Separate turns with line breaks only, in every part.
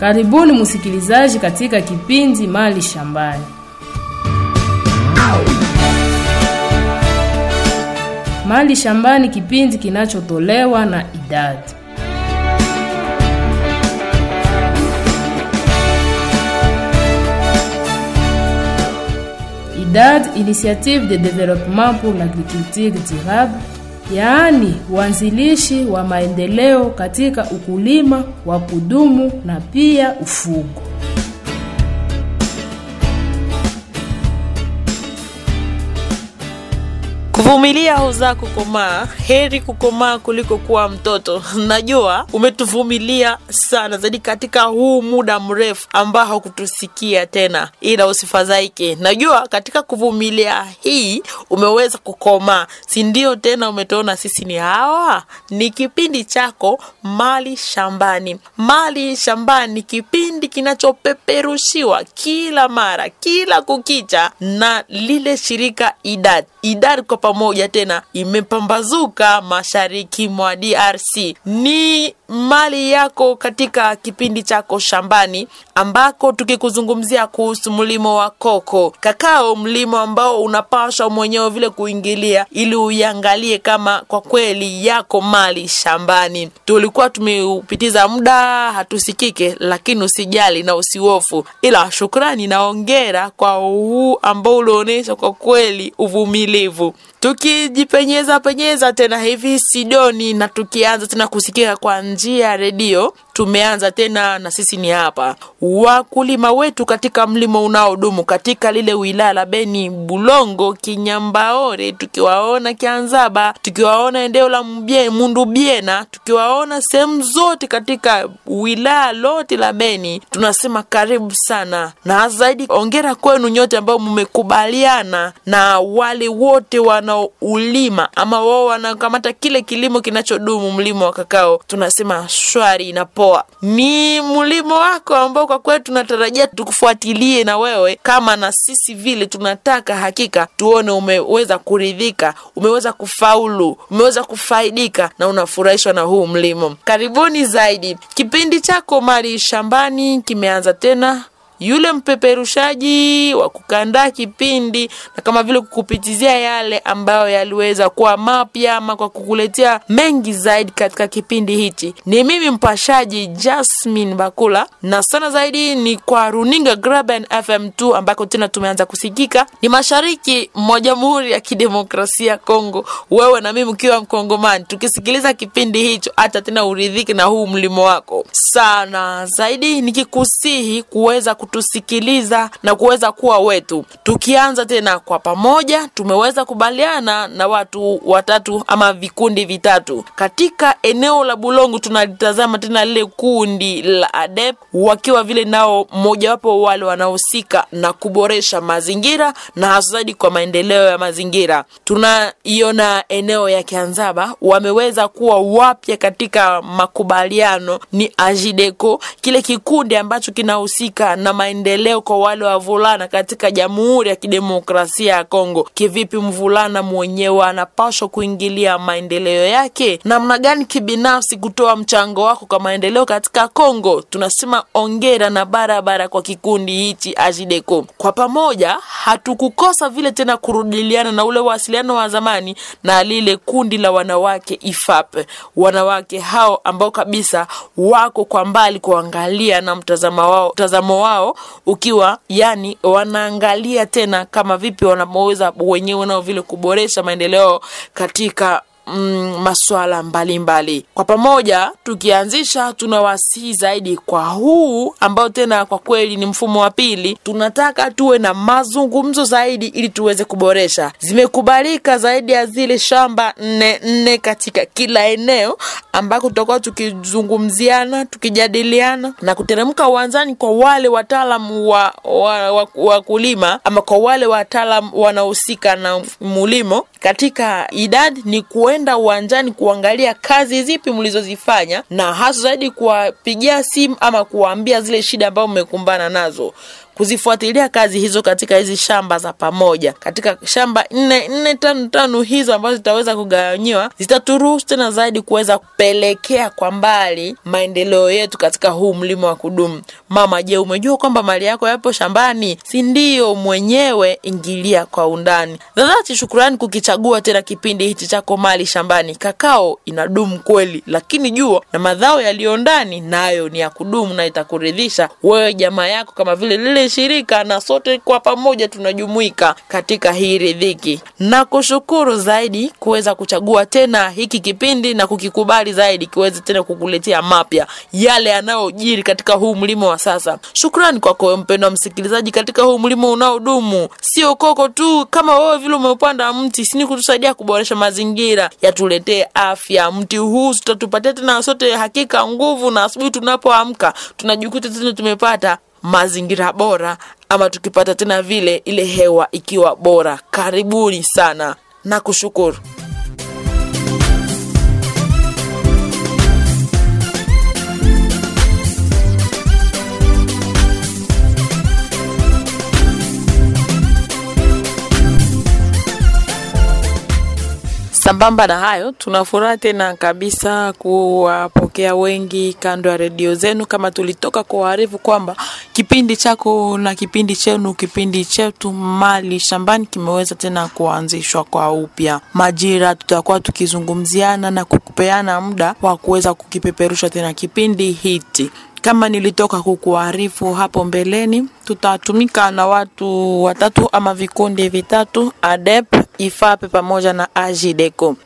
Karibuni msikilizaji katika kipindi Mali Shambani. Mali Shambani, kipindi kinachotolewa na idadi IDAD, Initiative de Développement pour l'Agriculture Durable, yaani uanzilishi wa maendeleo katika ukulima wa kudumu na pia ufugo.
Kuvumilia huzaa kukomaa. Heri kukomaa kuliko kuwa mtoto. Najua umetuvumilia sana zaidi katika huu muda mrefu ambao hakutusikia tena, ila usifadhaike. Najua katika kuvumilia hii umeweza kukomaa, si ndio? Tena umetuona sisi ni hawa. Ni kipindi chako Mali Shambani. Mali Shambani, kipindi kinachopeperushiwa kila mara, kila kukicha na lile shirika IDAD. IDAD kwa pamoja tena imepambazuka mashariki mwa DRC. Ni mali yako katika kipindi chako shambani, ambako tukikuzungumzia kuhusu mlimo wa koko kakao, mlimo ambao unapaswa mwenyewe vile kuingilia ili uiangalie kama kwa kweli yako mali shambani. Tulikuwa tumeupitiza muda hatusikike, lakini usijali na usihofu, ila shukrani na ongera kwa huu ambao ulionyesha kwa kweli uvumilivu tukijipenyeza penyeza tena hivi Sidoni na tukianza tena kusikika kwa njia ya redio. Tumeanza tena na sisi ni hapa wakulima wetu katika mlimo unaodumu katika lile wilaya la Beni, Bulongo, Kinyambaore, tukiwaona Kianzaba, tukiwaona eneo la Mbie, Mundubiena, tukiwaona sehemu zote katika wilaya lote la Beni, tunasema karibu sana na zaidi, ongera kwenu nyote ambao mmekubaliana na wale wote wanaoulima ama wao wanakamata kile kilimo kinachodumu, mlimo wa kakao, tunasema shwari na poa. Ni mlimo wako ambao kwa kweli tunatarajia tukufuatilie na wewe kama na sisi vile tunataka hakika tuone umeweza kuridhika, umeweza kufaulu, umeweza kufaidika na unafurahishwa na huu mlimo. Karibuni zaidi. Kipindi chako Mali Shambani kimeanza tena yule mpeperushaji wa kukandaa kipindi na kama vile kukupitizia yale ambayo yaliweza kuwa mapya ama kwa kukuletea mengi zaidi katika kipindi hichi ni mimi mpashaji Jasmine Bakula, na sana zaidi ni kwa runinga Graben FM2 ambako tena tumeanza kusikika ni mashariki mwa Jamhuri ya Kidemokrasia Kongo, wewe na mimi ukiwa Mkongomani, tukisikiliza kipindi hicho, hata tena uridhiki na huu mlimo wako sana zaidi, nikikusihi kuweza kutusikiliza na kuweza kuwa wetu. Tukianza tena kwa pamoja, tumeweza kubaliana na watu watatu ama vikundi vitatu katika eneo la Bulongo. Tunalitazama tena lile kundi la ADEP wakiwa vile nao mmojawapo wale wanaohusika na kuboresha mazingira na hasa zaidi kwa maendeleo ya mazingira. Tunaiona eneo ya Kianzaba wameweza kuwa wapya katika makubaliano, ni Ajideco, kile kikundi ambacho kinahusika na maendeleo kwa wale wavulana katika Jamhuri ya Kidemokrasia ya Kongo. Kivipi mvulana mwenyewe anapaswa kuingilia maendeleo yake? Namna gani kibinafsi kutoa mchango wako kwa maendeleo katika Kongo? Tunasema ongera na barabara kwa kikundi hichi Ajideco. Kwa pamoja hatukukosa vile tena kurudiliana na ule wasiliano wa zamani na lile kundi la wanawake IFAP, wanawake hao ambao kabisa wako kwa mbali kuangalia na mtazamo wao, mtazamo wao ukiwa yani wanaangalia tena kama vipi wanaweza wenyewe nao vile kuboresha maendeleo katika mm, masuala mbalimbali kwa pamoja tukianzisha tunawasihi zaidi kwa huu ambao tena kwa kweli ni mfumo wa pili tunataka tuwe na mazungumzo zaidi ili tuweze kuboresha zimekubalika zaidi ya zile shamba nne nne katika kila eneo ambako tutakuwa tukizungumziana tukijadiliana na kuteremka uwanjani kwa wale wataalamu wa, wa, wa, wa kulima ama kwa wale wataalam wanaohusika na mulimo katika idadi ni kuenda uwanjani kuangalia kazi zipi mlizozifanya na hasa zaidi kuwapigia simu ama kuwaambia zile shida ambazo mmekumbana nazo kuzifuatilia kazi hizo katika hizi shamba za pamoja, katika shamba nne nne tano tano hizo ambazo zitaweza kugawanyiwa, zitaturuhusu tena zaidi kuweza kupelekea kwa mbali maendeleo yetu katika huu mlima wa kudumu. Mama, je, umejua kwamba mali yako yapo shambani? Si ndio? Mwenyewe ingilia kwa undani. Dhadhati shukurani kukichagua tena kipindi hichi chako mali shambani. Kakao inadumu kweli, lakini jua na madhao yaliyo ndani nayo ni ya kudumu na itakuridhisha wewe, jamaa yako, kama vile lile shirika, na sote kwa pamoja tunajumuika katika hii ridhiki. Na kushukuru zaidi kuweza kuchagua tena hiki kipindi na kukikubali zaidi kiweze tena kukuletea mapya yale yanayojiri katika huu mlima wa sasa. Shukrani kwako mpendwa msikilizaji, katika huu mlima unaodumu, sio koko tu kama wewe vile umeupanda mti, sini kutusaidia kuboresha mazingira, yatuletee afya. Mti huu tutatupatia tena sote hakika nguvu, na asubuhi tunapoamka tunajikuta tena tumepata mazingira bora, ama tukipata tena vile ile hewa ikiwa bora. Karibuni sana na kushukuru. Sambamba na hayo, tunafuraha tena kabisa kuwapokea wengi kando ya redio zenu, kama tulitoka kuwaarifu kwamba kipindi chako na kipindi chenu, kipindi chetu mali shambani kimeweza tena kuanzishwa kwa upya. Majira tutakuwa tukizungumziana na kukupeana muda wa kuweza kukipeperusha tena kipindi hiki kama nilitoka kukuarifu hapo mbeleni, tutatumika na watu watatu ama vikundi vitatu, ADEP, IFAPE pamoja na AJIDECO.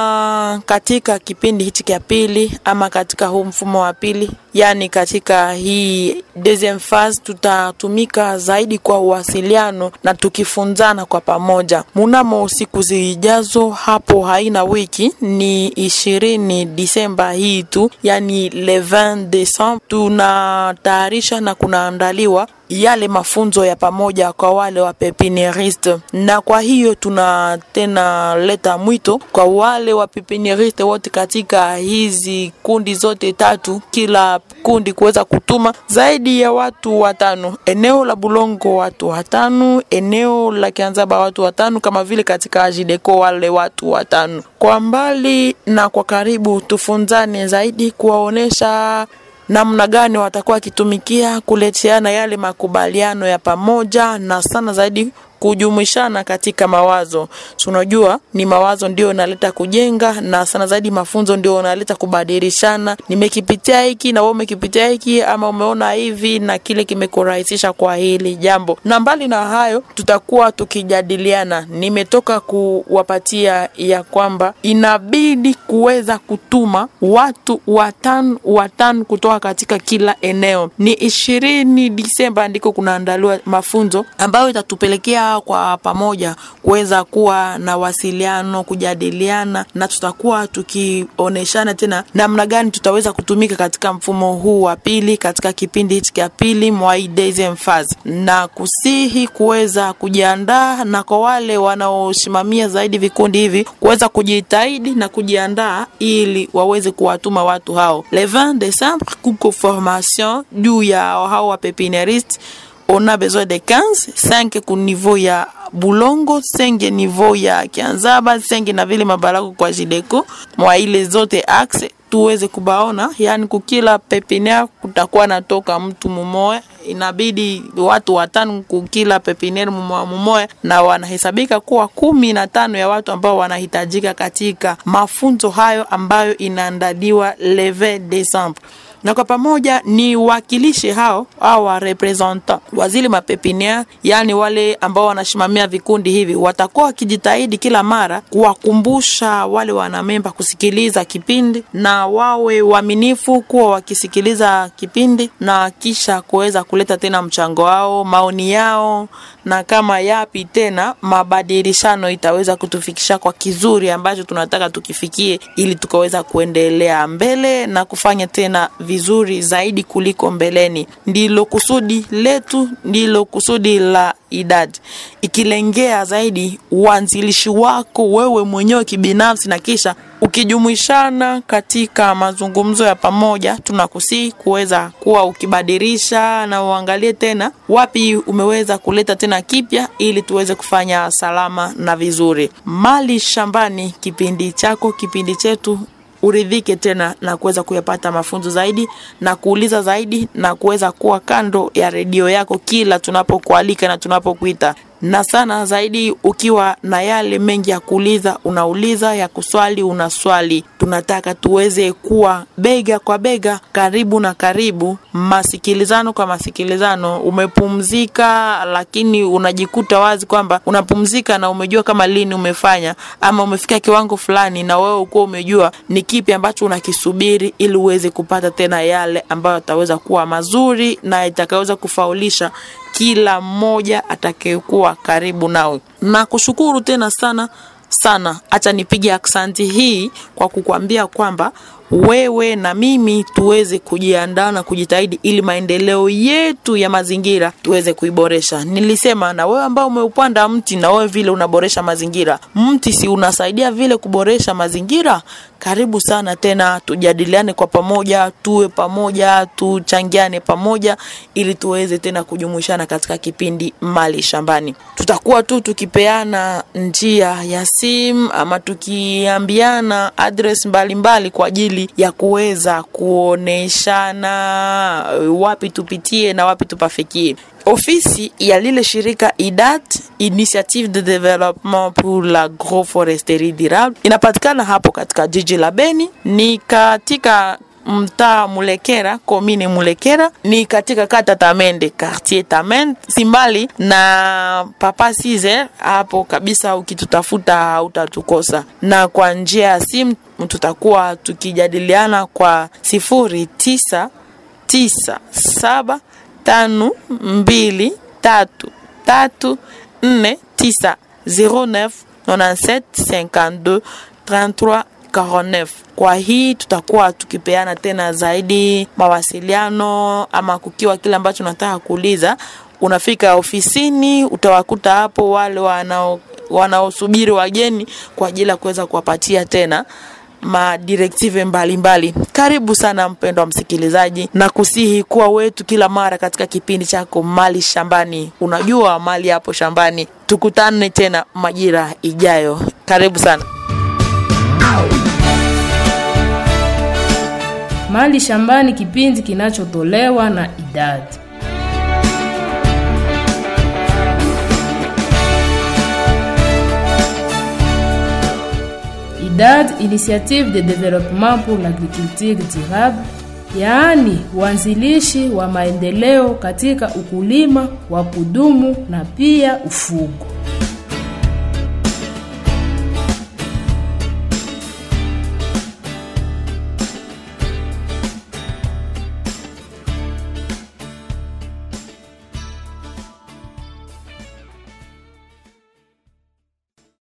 Na katika kipindi hichi cha pili ama katika huu mfumo wa pili, yani katika hii deuxième phase, tutatumika zaidi kwa uwasiliano na tukifunzana kwa pamoja. Munamo siku zijazo, hapo haina wiki, ni ishirini Disemba hii tu, yani le 20 Desembre tunatayarisha na kunaandaliwa yale mafunzo ya pamoja kwa wale wa pepinieriste, na kwa hiyo tuna tena leta mwito kwa wale wa pepinieriste wote katika hizi kundi zote tatu, kila kundi kuweza kutuma zaidi ya watu watano. Eneo la Bulongo watu watano, eneo la Kianzaba watu watano, kama vile katika Ajideko wale watu watano. Kwa mbali na kwa karibu, tufunzane zaidi kuwaonesha namna gani watakuwa wakitumikia kuleteana yale makubaliano ya pamoja na sana zaidi kujumuishana katika mawazo. Tunajua ni mawazo ndio unaleta kujenga, na sana zaidi mafunzo ndio unaleta kubadilishana. Nimekipitia hiki na wewe umekipitia hiki, ama umeona hivi na kile kimekurahisisha kwa hili jambo. Na mbali na hayo, tutakuwa tukijadiliana. Nimetoka kuwapatia ya kwamba inabidi kuweza kutuma watu watano watano kutoka katika kila eneo. Ni ishirini Disemba ndiko kunaandaliwa mafunzo ambayo itatupelekea kwa pamoja kuweza kuwa na wasiliano, kujadiliana na tutakuwa tukionyeshana tena namna gani tutaweza kutumika katika mfumo huu wa pili, katika kipindi hichi cha pili mwa hii deuxième phase, na kusihi kuweza kujiandaa, na kwa wale wanaosimamia zaidi vikundi hivi kuweza kujitahidi na kujiandaa ili waweze kuwatuma watu hao. Le 20 Desembre kuko formation juu ya hao wa pepinieriste on a besoin de 15 5 ku niveau ya Bulongo, 5 niveau ya Kianzaba, 5 na vile Mabalako kwa Jideko mwa ile zote axe tuweze kubaona, yani kukila pepiniere kutakuwa natoka mtu mumoya, inabidi watu watano kukila pepiniere mumoya mumoya, na wanahesabika kuwa kumi na tano ya watu ambao wanahitajika katika mafunzo hayo ambayo inaandaliwa le 20 Desembre na kwa pamoja ni wakilishe hao au wa representant wa zile mapepiniere, yani wale ambao wanasimamia vikundi hivi, watakuwa wakijitahidi kila mara kuwakumbusha wale wanamemba kusikiliza kipindi na wawe waaminifu kuwa wakisikiliza kipindi na kisha kuweza kuleta tena mchango wao, maoni yao, na kama yapi tena mabadilishano itaweza kutufikisha kwa kizuri ambacho tunataka tukifikie, ili tukaweza kuendelea mbele na kufanya tena vizuri zaidi kuliko mbeleni. Ndilo kusudi letu, ndilo kusudi la idadi, ikilengea zaidi uanzilishi wako wewe mwenyewe kibinafsi, na kisha ukijumuishana katika mazungumzo ya pamoja, tunakusii kuweza kuwa ukibadilisha na uangalie tena wapi umeweza kuleta tena kipya, ili tuweze kufanya salama na vizuri. Mali Shambani, kipindi chako, kipindi chetu uridhike tena na kuweza kuyapata mafunzo zaidi na kuuliza zaidi na kuweza kuwa kando ya redio yako kila tunapokualika na tunapokuita na sana zaidi ukiwa na yale mengi ya kuuliza unauliza, ya kuswali unaswali. Tunataka tuweze kuwa bega kwa bega, karibu na karibu, masikilizano kwa masikilizano. Umepumzika, lakini unajikuta wazi kwamba unapumzika na umejua kama lini umefanya ama umefika kiwango fulani, na wewe ukuwa umejua ni kipi ambacho unakisubiri, ili uweze kupata tena yale ambayo ataweza kuwa mazuri na itakaweza kufaulisha kila mmoja atakayekuwa karibu nawe. Na kushukuru tena sana sana, acha nipige aksanti hii kwa kukwambia kwamba wewe na mimi tuweze kujiandaa na kujitahidi ili maendeleo yetu ya mazingira tuweze kuiboresha. Nilisema na wewe ambao umeupanda mti, na wewe vile unaboresha mazingira, mti si unasaidia vile kuboresha mazingira? Karibu sana tena, tujadiliane kwa pamoja, tuwe pamoja, tuchangiane pamoja, ili tuweze tena kujumuishana katika kipindi Mali Shambani. Tutakuwa tu tukipeana njia ya simu ama tukiambiana address mbalimbali mbali kwa ajili ya kuweza kuoneshana wapi tupitie na wapi tupafikie. Ofisi ya lile shirika IDAT, Initiative de Development pour l'Agroforesterie Durable, inapatikana hapo katika jiji la Beni, ni katika mtaa Mulekera, komine Mulekera, ni katika kata Tamende, quartier Tamende, simbali na Papa Caesar hapo kabisa. Ukitutafuta hautatukosa, na kwa njia ya simu tutakuwa tukijadiliana kwa sifuri tisa tisa saba tano mbili tatu tatu nne tisa zero neuf nonante cinquante deux 33 49. Kwa hii tutakuwa tukipeana tena zaidi mawasiliano, ama kukiwa kile ambacho unataka kuuliza, unafika ofisini, utawakuta hapo wale wanao wanaosubiri wageni kwa ajili ya kuweza kuwapatia tena madirektive mbalimbali. Karibu sana mpendwa msikilizaji, na kusihi kuwa wetu kila mara katika kipindi chako Mali Shambani. Unajua mali hapo shambani. Tukutane tena majira ijayo. Karibu sana.
Mali Shambani, kipindi kinachotolewa na idadi IDAD, Initiative de Développement pour l'Agriculture Durable, yaani uanzilishi wa maendeleo katika ukulima wa kudumu na pia ufugo.